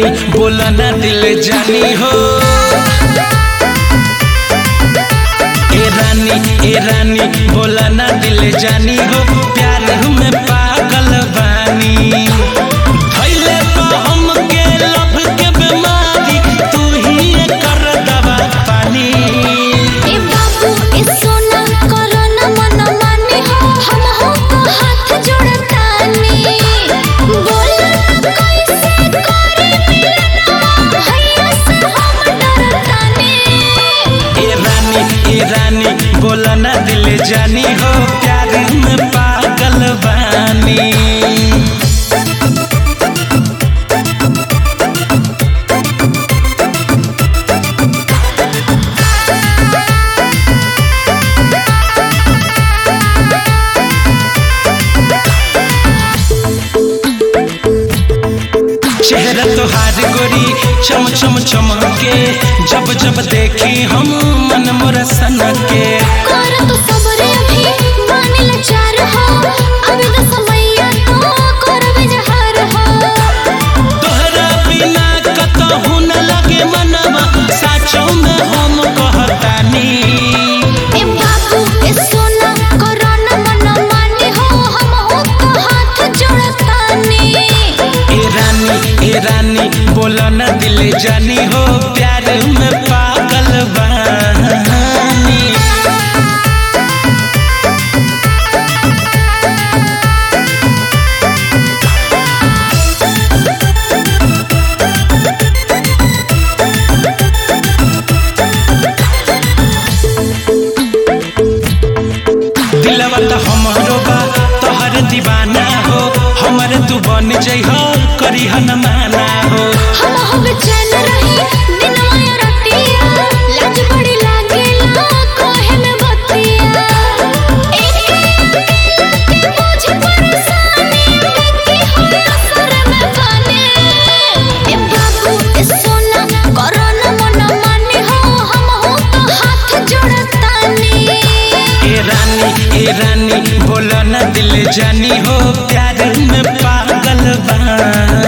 बोला ना दिल जानी हो ए रानी ए रानी बोला ना दिल जानी हो प्यार में पागल बानी धइले बा हमके लव के बीमारी तू ही कर दवा पानी ए बाबू ए सोना करो न मन माने हो हम हो तो हाथ जोड़तानी बोला न कैसे करे मिलन भैया से हम डरतानी ए रानी ए रानी बोला ना दिल जानी हो प्यार में पागल बानी चेहरा तोहार गोरी चम चम चमके जब जब देखी हम मन मोर सन के कर तो सबरे अभी माने लाचार हो अभी तो समैया तो करबे जहर हो तोहरा बिना कतहु न लगे मनवा साचो में हम कहतानी ए बाबू ए सोना करो न मन माने हो हम हो तो हाथ जोड़तानी ए रानी ए रानी बोला न दिल जानी हो प्यार में पागल बानी दिलवा तो हमरो बा तोहर दीवाना हो हमर तू बन जइह करी न माना हो हम हो बेचैन रही दिनवा या रातिया लाज बड़ी लागेला कोहे में बतिया एक अकेला के मुझ परेशानी बेटी हो असर में बने ए बाबू ए सोना करो न मन माने हो हम हो तो हाथ जोड़तानी ए रानी ए रानी बोला न दिल जानी हो प्यार में पागल बानी